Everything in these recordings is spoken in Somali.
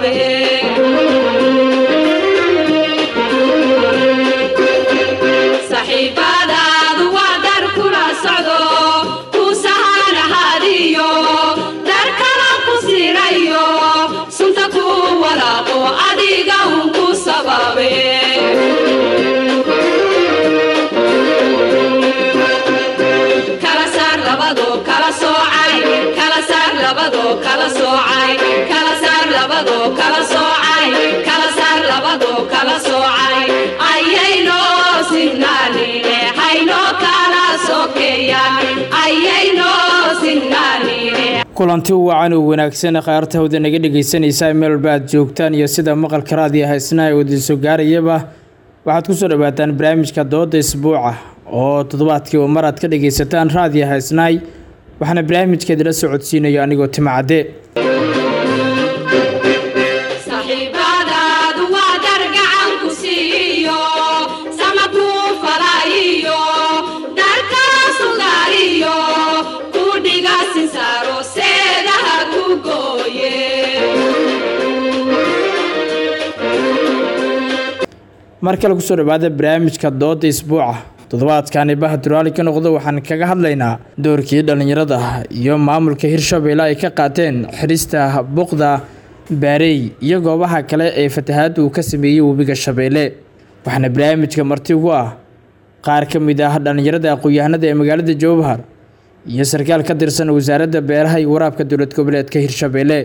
sababe saxiibadaadu waa dar kula socdo ku sahanahadiyo dar kala ku sirayo sunta ku walaaqo adiga un ku sababe kala saar labado kala soocay kala saar labado kala soocay kala saar labado kala soocay kala saar labado kala soocay ayayno sinnaanine hayno kala sokeeyaan ayayno sinnaanine kulanti wacan oo wanaagsan khayaarta hawda naga dhegaysanaysaa meel walba aad joogtaan iyo sida maqalka raadiyo haysnaa ee wadiiso gaarayaba waxaad kusoo dhawaataan barnaamijka dooda isbuuca oo toddobaadkii oo mar aad ka dhagaysataan raadiyo haysnaay waxaana barnaamijkeedila socodsiinayo anigoo timacadde saxiibadaadu waa dar gacan ku siiyo sama kuu falaayiyo dar kala sugaariyo ku dhiga sinsaaro seedaha ku gooye mar kale kusoo dhawaada barnaamijka dooda isbuuca toddobaadkani bahaduraali ka noqdo waxaan kaga hadlaynaa doorkii dhallinyarada iyo maamulka hirshabeelle ay ka qaateen xirista buqda baarey iyo goobaha kale ee fatahaadda uu ka sameeyey webiga shabeelle waxaana barnaamijka marti ugu ah qaar ka mid ah dhallinyarada aqoon-yahanada ee magaalada jowhar iyo sarkaal ka tirsan wasaaradda beeraha iyo waraabka dowlad goboleedka hirshabeelle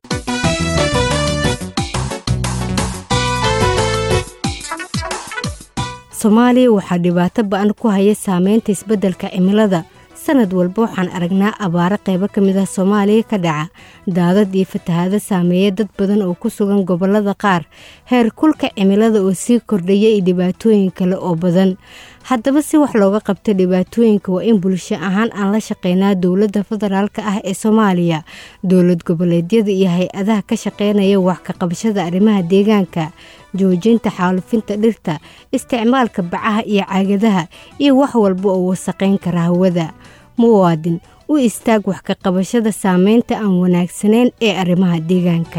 soomaaliya waxaa dhibaato ba-an ku haya saameynta isbeddelka cimilada sanad walba waxaan aragnaa abaaro qaybo ka mid ah soomaaliya ka dhaca daadad iyo fatahaado saameeya dad badan oo ku sugan gobollada qaar heer kulka cimilada oo sii kordhaya iyo dhibaatooyin kale oo badan haddaba si wax looga qabto dhibaatooyinka waa in bulsho ahaan aan la shaqeynaa dowladda federaalk ah ee soomaaliya dowlad goboleedyada iyo hay-adaha ka shaqeynaya wax ka qabashada arrimaha deegaanka joojinta xaalufinta dhirta isticmaalka bacaha iyo caagadaha iyo wax walba oo wasaqayn kara hawada muwaadin u istaag wax ka qabashada saameynta aan wanaagsanayn ee arrimaha deegaanka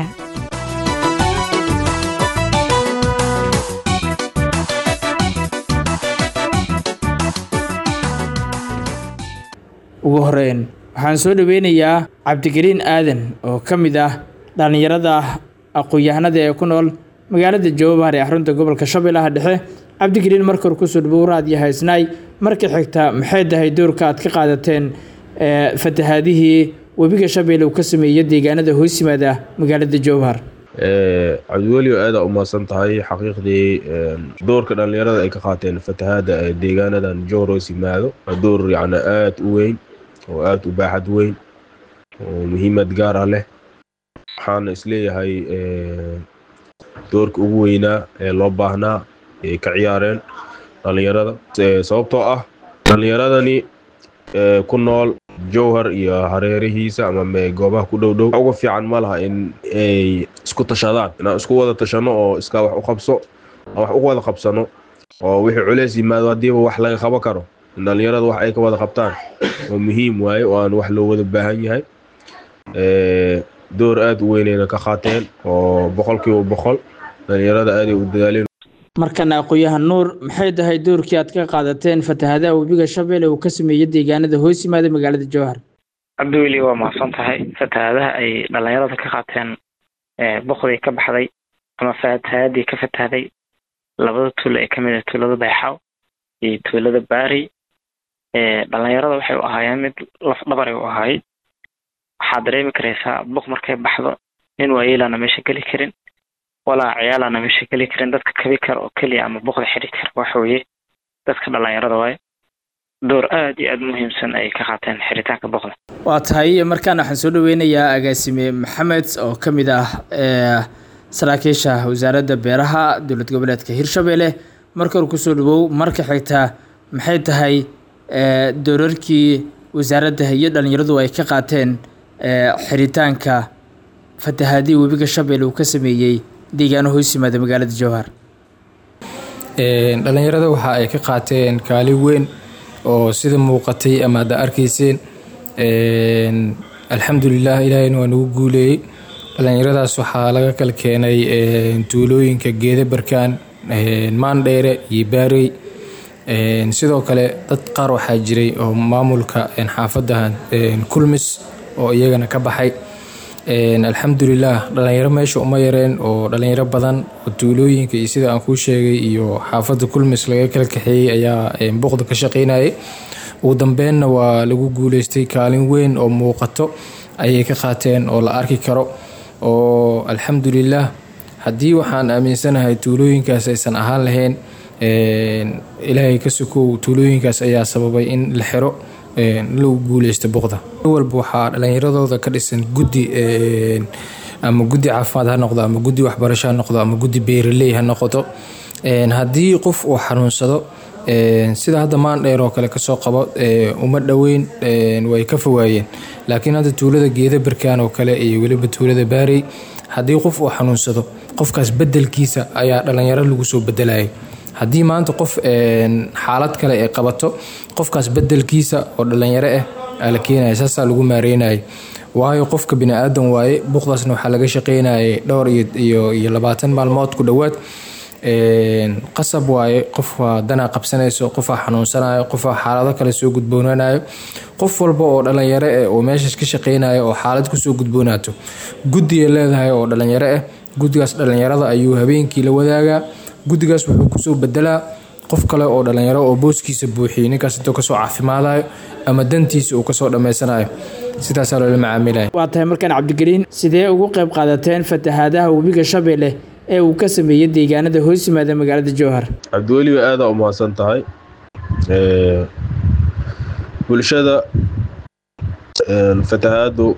ugu horeyn waxaan soo dhaweynayaa cabdigariin aadan oo ka mid ah dhallinyarada aqoon-yahanada ee ku nool magaalada jowhar ee xarunta gobolka shabeellaha dhexe cabdigariin marka hore kusoo dhawow raadiyo haysnaay marka xigta maxay tahay doorka aad ka qaadateen fatahaadihii webiga shabeelle uu ka sameeyey deegaanada hoos yimaada magaalada jowhar cabdiweli aada u mahadsan tahay xaqiiqdii doorka dhallinyarada ay ka qaateen fatahaada ee deegaanadan jowhar hoos yimaado waa door yacni aada u weyn oo aada u baaxad weyn oo muhiimad gaar ah leh waxaana isleeyahay doorka ugu weynaa ee loo baahnaa ay ka ciyaareen dhallinyarada sababtoo ah dhallinyaradani ku nool jowhar iyo hareerihiisa ama goobaha ku dhow dhow uga fiican ma laha in ay isku tashadaan inaan isku wada tashano oo iskaa wax u qabso aan wax u wada qabsano oo wixii culeys yimaado haddiiba wax laga qaban karo in dhallinyarada wax ay ka wada qabtaan oo muhiim waaye oo aan wax loo wada baahan yahay door aada u weynayna ka qaateen oo boqolkiiba boqol dhallinyarada aaday u dadaaleen markana aqoon-yahan nuur maxay tahay doorkii aad ka qaadateen fatahaadaha webiga shabeelle uu ka sameeyey deegaanada hoos yimaada magaalada jowhar cabdiweli waa mahadsan tahay fatahaadaha ay dhallinyarada ka qaateen boqdii ka baxday ama fatahaadii ka fatahday labada tuulo ee kamid ah tuulada bayxaw iyo tuulada baari dhallinyarada waxay u ahaayeen mid laf dhabaray u ahaay waxaad dareemi karaysaa boq markay baxdo nin waayeelaana meesha geli karin walaa ciyaalaana meesha geli karin dadka kabi kara oo keliya ama boqda xidhi kara waxa weeye dadka dhallinyarada waaye door aada iyo aada muhiimsan ay ka qaateen xiritaanka boqda waa tahay markaana waxaan soo dhaweynayaa agaasime maxamed oo ka mid ah saraakiisha wasaaradda beeraha dowlad goboleedka hirshabeelle marka hore kusoo dhawow marka xigta maxay tahay doorarkii wasaaradda iyo dhallinyaradu ay ka qaateen xiritaanka fatahaadii webiga shabeelle uu ka sameeyey deegaano hoos yimaada magaalada jowhar dhallinyarada waxa ay ka qaateen kaalin weyn oo sida muuqatay ama hadda arkayseen alxamdulilah ilaahayna waa nagu guuleeyey dhalinyaradaas waxaa laga kala keenay tuulooyinka geeda barkaan maandheere iyo baarey sidoo kale dad qaar waxaa jiray oo maamulka xaafadda kulmis oo iyagana ka baxay alxamdulilah dhalinyaro meesha uma yareen oo dhalinyaro badan oo tuulooyinka iyo sida aan kuu sheegay iyo xaafadda kulmis laga kala kaxeeyey ayaa boqda ka shaqeynayay ugu dambeenna waa lagu guuleystay kaalin weyn oo muuqato ayay ka qaateen oo la arki karo oo alxamdulilah haddii waxaan aaminsanahay tuulooyinkaas aysan ahaan lahayn ilaahay ka sokow tuulooyinkaas ayaa sababay in la xiro lagu guuleysto boqda walba waxaa dhalinyaradooda ka dhisan guddi ama guddi caafimaad ha noqdo ama guddi waxbarasho ha noqdo ama guddi beeraley ha noqoto haddii qof uu xanuunsado sida hadda maandheer oo kale kasoo qabo uma dhoweyn way ka fowaayeen laakiin hadda tuulada geeda barkaan oo kale iyo weliba tuulada baarey haddii qof uu xanuunsado qofkaas bedelkiisa ayaa dhalinyaro lagu soo bedelayay haddii maanta qof xaalad kale ay qabato qofkaas bedelkiisa oo dhalinyaro ah aa la keenaya saasaa lagu maareynayay waayo qofka bini-aadan waaye buuqdaasna waxaa laga shaqeynayay dhowr iyo labaatan maalmood ku dhowaad qasab waaye qofaa danaa qabsanayso qofaa xanuunsanayo qofaa xaalado kale soo gudboonanayo qof walba oo dhalinyaro ah oo meeshaas ka shaqeynaya oo xaalad kusoo gudboonaato guddiga leedahay oo dhalinyaro ah guddigaas dhalinyarada ayuu habeenkii la wadaagaa guddigaas wuxuu kusoo bedelaa qof kale oo dhalinyaro oo booskiisa buuxiyay ninkaas intoo kasoo caafimaadayo ama dantiisa uu kasoo dhammaysanayo sidaasaa loola macaamilaya waa tahay markaan cabdigeliin sidee ugu qayb qaadateen fatahaadaha webiga shabeelle ee uu ka sameeyey deegaanada hoos yimaada magaalada jowhar cabdiweliba aadaa u mahadsan tahay bulshada fatahaadu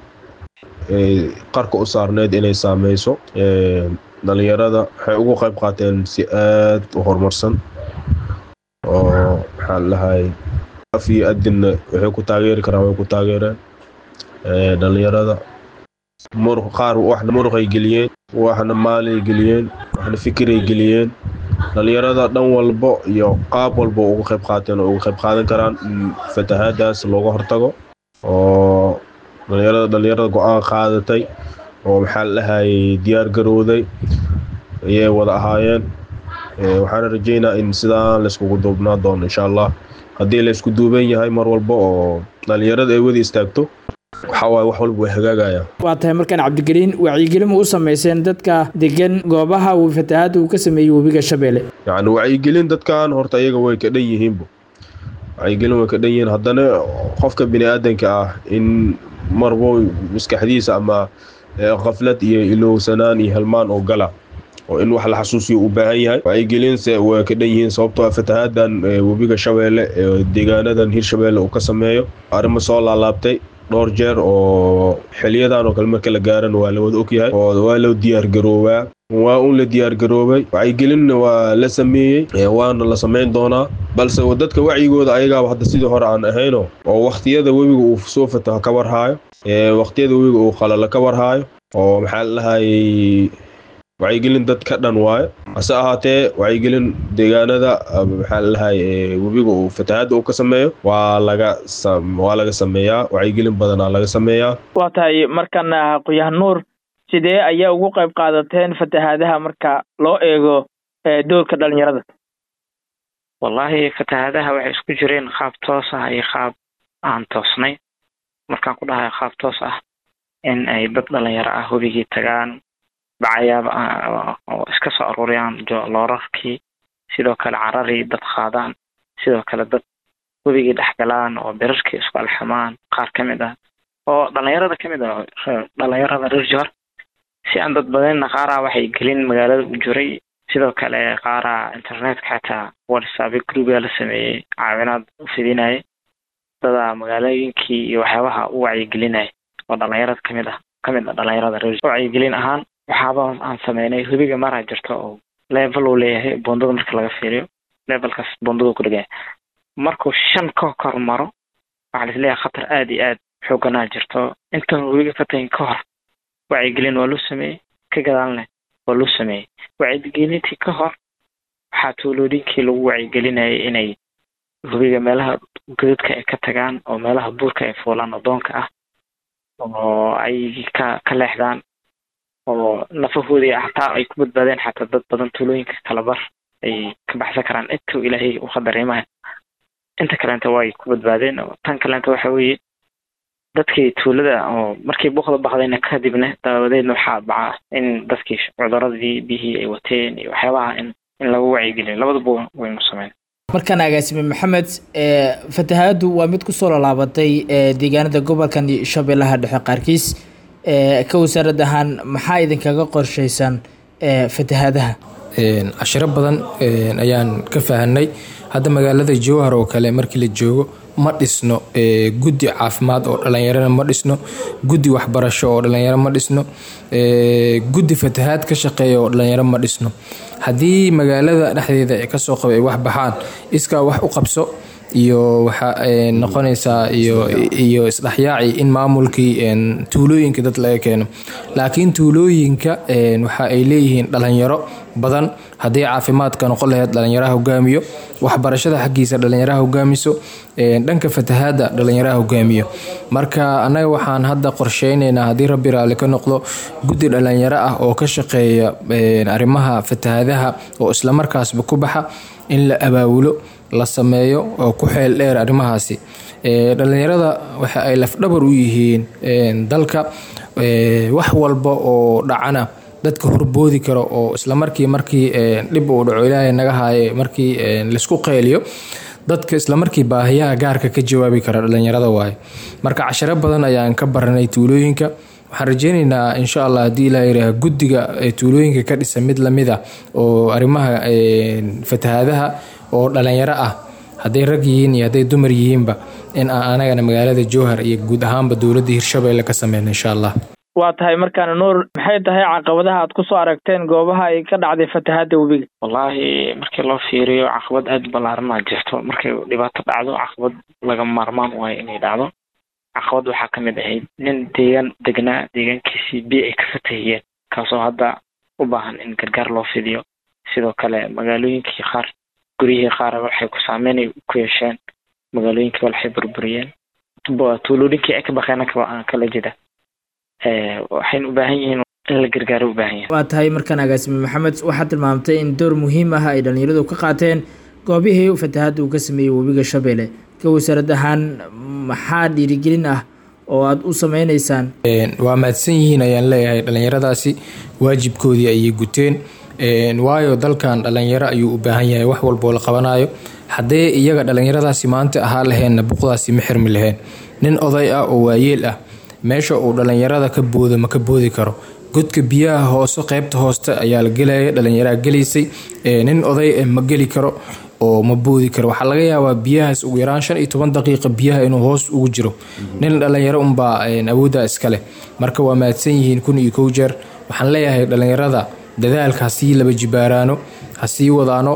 qarka u saarneyd inay saameyso dhalinyarada waxay ugu qayb qaateen si aad u horumarsan oo maxaa lahay af iyo adinna waxay ku taageeri karaan way ku taageereen dhalinyarada qaar waxna muruqay geliyeen waxna maalay geliyeen waxna fikiray geliyeen dhalinyarada dhan walbo iyo qaab walba uga qayb qaateen oo uga qayb qaadan karaan in fatahaadaas looga hortago oo dhalinyarada dhalinyarada go-aan qaadatay oo maxaa la dhahayay diyaar garowday ayay wada ahaayeen waxaana rajeynaa in sidaan layskugu duubnaa doono insha allah haddii laysku duuban yahay mar walba oo dhalinyarada ay wada istaagto waxawaaye wax walba way hagaagayaan waa tahay markaan cabdigeliin wacyigelin u sameyseen dadka degan goobaha uu fatahaada uu ka sameeyey webiga shabeelle yacni wacyigelin dadkan horta iyaga way ka dhan yihiinba wacyigelin way ka dhan yihiin haddana qofka bini aadanka ah in marbo maskaxdiisa ama khaflad iyo ilowsanaan iyo helmaan oo gala oo in wax la xasuusiyo u baahan yahay wacyigelinse way ka dhan yihiin sababtoo ah fatahaadan webiga shabeelle ee deegaanadan hirshabeelle uu ka sameeyo arrimo soo laalaabtay dhowr jeer oo xiliyadan oo kale marka la gaaran waa la wada ogyahay oo waa loo diyaar garoobaa waa un la diyaar garoobay wacyigelinna waa la sameeyey waana la samayn doonaa balse dadka wacyigooda ayagaaba hadda sidii hore aan ahayno oo wakhtiyada webiga uu soo fataho ka warhaayo wakhtiyada webiga uu qalalo ka warhaayo oo maxaa la dhahayay wacyigelin dad ka dhan waayo hase ahaatee wacyigelin deegaanada maxaa lalahay webiga uu fatahaadda uu ka sameeyo waa laga waa laga sameeyaa wacyigelin badanaa laga sameeyaa waa tahay markan qoyahan nuur sidee ayaa ugu qayb qaadateen fatahaadaha marka loo eego doorka dhalinyarada wallaahi fatahaadaha waxay isku jireen qaab toos ah iyo qaab aan toosnay markaan ku dhahayo qaab toos ah in ay dad dhalinyaro ah webigii tagaan bacayaaba oo iska soo aruuriyaan loorarkii sidoo kale cararii dad qaadaan sidoo kale dad webigii dhex galaan oo birarkii isku alxamaan qaar ka mid ah oo dhalinyarada ka mid ah dhalinyarada reer jowhar si aan dad badanna qaaraa waxay gelin magaalada u jiray sidoo kale qaaraa internetka xataa whatsappy groupga la sameeyey caawinaad u fidinayay dadaa magaalooyinkii iyo waxyaabaha u wacyigelinaya oo dhalinyarada kamid ah kamid ah dhalinyarada reer wacyigelin ahaan waxaaba aan sameynay webiga maraa jirto oo level uu leeyahay bondada marka laga fiiriyo levelkaas bondadu ku dhegaya markuu shan ka kor maro waxaa laisleeyahay khatar aada iyo aad xooganaa jirto intan webiga fatahin ka hor wacyigelin waa loo sameeyey ka gadaalne waa loo sameeyey wacyigelintii ka hor waxaa tuuloodinkii lagu wacyigelinayay inay webiga meelaha godadka ay ka tagaan oo meelaha buurka ay fuulaan oo doonka ah oo ay ka ka leexdaan oo nafahoodii hataa ay ku badbaadeen xataa dad badan tuulooyinka kalabar ay ka baxsan karaan intuu ilaahay u qadareemaya inta kaleenta way ku badbaadeen oo tan kaleenta waxa weeye dadkii tuulada oo markii buuqda baxdayna kadibna dabadeedna waxaa baca in dadkii cuduradii biyihii ay wateen iyo waxyaabaha in in lagu wacyigeliyo labaduba waynu sameyn markaan agaasime maxamed fatahaadu waa mid kusoo laalaabatay deegaanada gobolkan shabeellaha dhexe qaarkiis ka wasaarad ahaan maxaa idinkaga qorshaysan fatahaadaha cashiro badan ayaan ka fahanay hadda magaalada jowhar oo kale markii la joogo ma dhisno guddi caafimaad oo dhalinyarana ma dhisno guddi waxbarasho oo dhalinyaro ma dhisno guddi fatahaad ka shaqeeya oo dhalinyaro ma dhisno haddii magaalada dhexdeeda ay kasoo qaba ay wax baxaan iskaa wax u qabso iyo waxa noqonaysaa iyo isdhexyaaci in maamulkii tuulooyinka dad laga keeno laakiin tuulooyinka waxa ay leeyihiin dhalinyaro badan haddii caafimaadka noqon laheyd dhalinyaraha hogaamiyo waxbarashada xaggiisa dhalinyaraha hogaamiso dhanka fatahaada dhalinyaraha hogaamiyo marka annaga waxaan hadda qorsheyneynaa haddii rabbi raalli ka noqdo guddi dhalinyaro ah oo ka shaqeeya arrimaha fatahaadaha oo islamarkaasba ku baxa in la abaawulo la sameeyo oo ku xeel dheer arrimahaasi dhalinyarada waxa ay lafdhabar u yihiin dalka wax walba oo dhacana dadka horboodi karo oo islamarkii markii dhib uu dhaco ilaahay naga haaye markii laisku qeyliyo dadka islamarkii baahiyaha gaarka ka jawaabi kara dhalinyarada waaye marka casharo badan ayaan ka baranay tuulooyinka waxaan rajeyneynaa insha allah haddii ilaa yiraah guddiga tuulooyinka ka dhisa mid lamid ah oo arrimaha fatahaadaha oo dhalinyaro ah hadday rag yihiin iyo hadday dumar yihiinba in aan anagana magaalada jowhar iyo guud ahaanba dowladda hirshabeelle ka sameyno insha allah waa tahay markaana nuur maxay tahay caqabadaha aad kusoo aragteen goobaha ay ka dhacday fatahaada webiga wallaahi markii loo fiiriyo caqabad aada ballaaranaa jirto markay dhibaato dhacdo caqabad laga maarmaan waayo inay dhacdo caqabad waxaa ka mid ahayd nin deegaan degnaa deegaankiisii biyo ay ka fatahiyeen kaasoo hadda u baahan in gargaar loo fidiyo sidoo kale magaalooyinkii qaar guryihii qaar waxay ku saameynay ku yeesheen magaalooyinkii waxay burburiyeen tuulooyinkii ay ka baqeen kala jida waxayna u baahan yihiin in la gargaaro u baahan yahay waa tahay markaan agaasime maxamed waxaad tilmaamtay in door muhiim ah ay dhalinyaradu ka qaateen goobihii fatahaadda uu ka sameeyey webiga shabeelle ka wasaarad ahaan maxaa dhiirigelin ah oo aada u sameyneysaan waa mahadsan yihiin ayaan leeyahay dhalinyaradaasi waajibkoodii ayay guteen waayo dalkan dhalinyaro ayuu u baahan yahay wax walboo la qabanayo haddee iyaga dhalinyaradaasi maanta ahaa laheenna buqdaasi ma xirmi laheen nin oday ah oo waayeel ah meesha uu dhalinyarada ka boodo ma ka boodi karo godka biyaha hoose qeybta hooste ayaa la gelaya dhalinyaraa gelaysay nin oday ma geli karo oo ma boodi karo waxaa laga yaabaa biyahaas ugu yaraan shan iyo toban daqiiqa biyaha inuu hoos ugu jiro nin dhalinyaro unbaa awooddaa iskaleh marka waa mahadsan yihiin kun iyo kow jeer waxaan leeyahay dhalinyarada dadaalka hasii laba jibaaraano hasii wadaano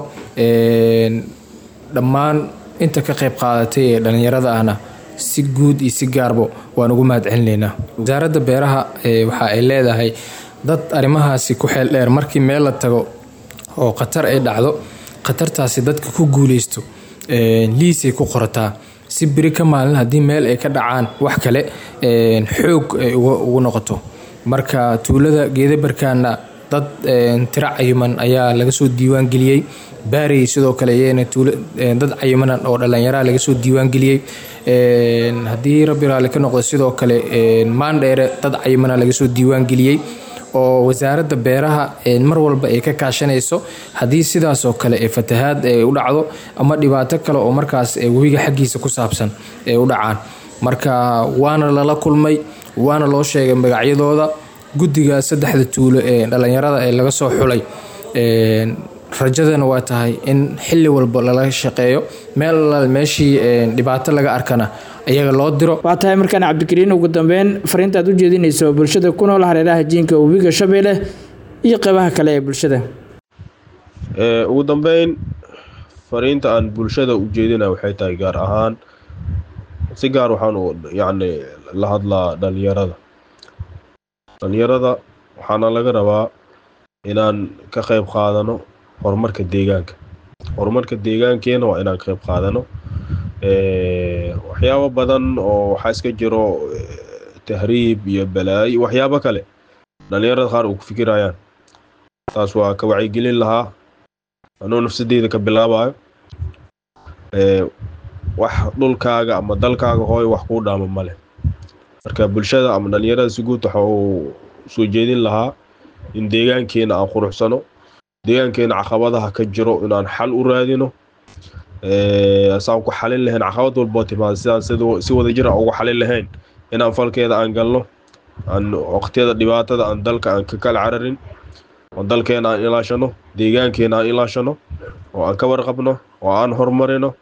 dhammaan inta ka qayb qaadatay ee dhalinyarada ahna si guud iyo si gaarbo waan ugu mahad celinaynaa wasaaradda beeraha waxa ay leedahay dad arrimahaasi ku xeel dheer markii meel la tago oo khatar ay dhacdo khatartaasi dadka ku guuleysto liisay ku qorataa si beri ka maalin haddii meel ay ka dhacaan wax kale xoog ay ugu noqoto marka tuulada geedabarkaana dad tiro cayiman ayaa laga soo diiwaan geliyey baarey sidoo kale iyana dad cayimanan oo dhallinyaraa laga soo diiwaan geliyey haddii rabbi raalli ka noqdo sidoo kale maandheere dad cayimana laga soo diiwaan geliyey oo wasaaradda beeraha mar walba ay ka kaashanayso haddii sidaasoo kale ee fatahaad ay u dhacdo ama dhibaato kale oo markaas webiga xaggiisa ku saabsan ay u dhacaan marka waana lala kulmay waana loo sheegay magacyadooda guddiga saddexda tuulo ee dhallinyarada ee laga soo xulay rajadana waa tahay in xilli walba lala shaqeeyo meel alaal meeshii dhibaato laga arkana iyaga loo diro waa tahay markaan cabdikariin ugu dambeyn fariinta aad u jeedinayso bulshada ku nool hareeraha jiinka webiga shabeelle iyo qeybaha kale ee bulshada ugu dambeyn fariinta aan bulshada u jeedina waxay tahay gaar ahaan si gaar waxaan yacni la hadlaa dhalinyarada dhalinyarada waxaana laga rabaa inaan ka qayb qaadano horumarka deegaanka horumarka deegaankeena waa inaan qayb qaadano waxyaabo badan oo waxaa iska jiro tahriib iyo balaayo waxyaabo kale dhalinyarada qaar uu ku fikirayaan taas waa ka wacyigelin lahaa anuu nafsadeyda ka bilaabayo wax dhulkaaga ama dalkaaga hooy wax kuu dhaama male marka bulshada ama dhalinyarada si guud waxa uu soo jeedin lahaa in deegaankeena aan quruxsano deegaankeena caqabadaha ka jiro inaan xal u raadino saan ku xalin lahayn caqabad walboo timaada sidaan si wada jir aan ugu xalin lahayn inaan falkeeda aan galno aan waqtiyada dhibaatada aan dalka aan ka kala cararin oo dalkeena aan ilaashano deegaankeena aan ilaashano oo aan ka warqabno oo aan horumarino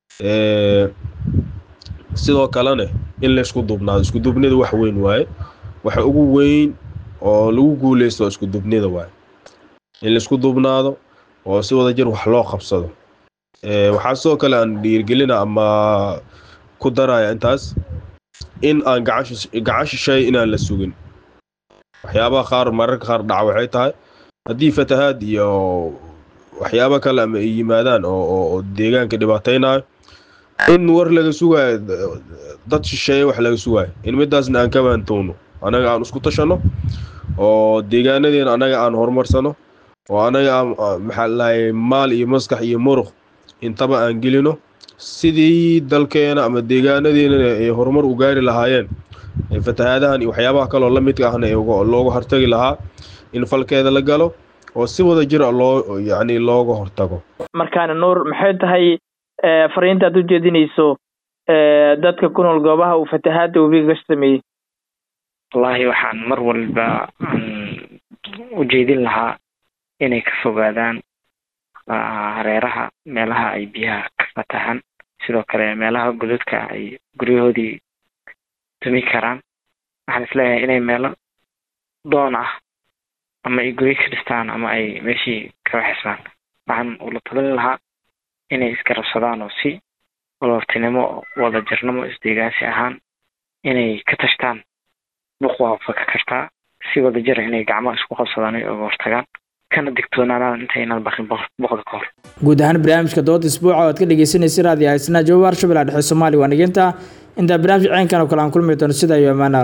sidoo kalene in laysku duubnaado isku duubnida wax weyn waaye waxa ugu weyn oo lagu guuleysto waa isku duubnida waaye in laysku duubnaado oo si wada jir wax loo qabsado waxaa sidoo kale aan dhiirgelina ama ku daraya intaas in aan gacan shisheey inaan la sugin waxyaabaha qaar mararka qaar dhaca waxay tahay haddii fatahaad iyo waxyaabo kale ama ay yimaadaan oo deegaanka dhibaataynayo in war laga sugaayo dad shisheeye wax laga sugaayo in midaasna aan ka baantowno anaga aan isku tashano oo deegaanadeena anaga aan horumarsano oo anaga aan maxaa lahay maal iyo maskax iyo muruq intaba aan gelino sidii dalkeena ama deegaanadeena ay horumar u gaari lahaayeen fatahaadahan iyo waxyaabaha kaloo la midka ahna looga hortagi lahaa in falkeeda la galo oo si wada jir loo yacni looga hortago markaana nuur maxay tahay fariinta aad u jeedinayso dadka ku nool goobaha uu fatahaada webiga ka sameeyey wallaahi waxaan mar walba aan u jeedin lahaa inay ka fogaadaan hareeraha meelaha ay biyaha ka fatahan sidoo kale meelaha godadka ay guryahoodii dumi karaan waxaan isleeyahay inay meelo doon ah ama ay guryo ka dhistaan ama ay meeshii ka waxismaan waxaan ula talin lahaa inay iska rabsadaan oo si walaaltinimo wada jirnimo isdeegaansi ahaan inay ka tashtaan buq waa faka kartaa si wada jira inay gacmaha isku qabsadaan ay oga hortagaan kana digtoonaanaan intaynaan baqin boqda ka hor guud ahaan barnaamijka dooda isbuuca oo aad ka dhegeysanaysa raadiyo haysnaa jawaab arshabel dhexe soomaaliya waa nigeynta intaa barnaamij ceenkan oo kale aan kulmi doono sida iyo amaana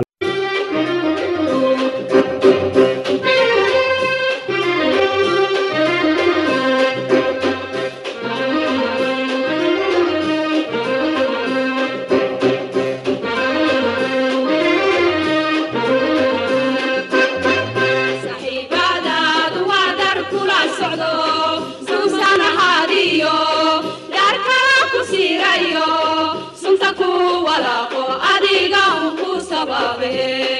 saxiibadaadu waa dar kula socdo suusan ahaadiyo dhaar kala ku siirayo sunta ku walaaqo adiga un ku sababe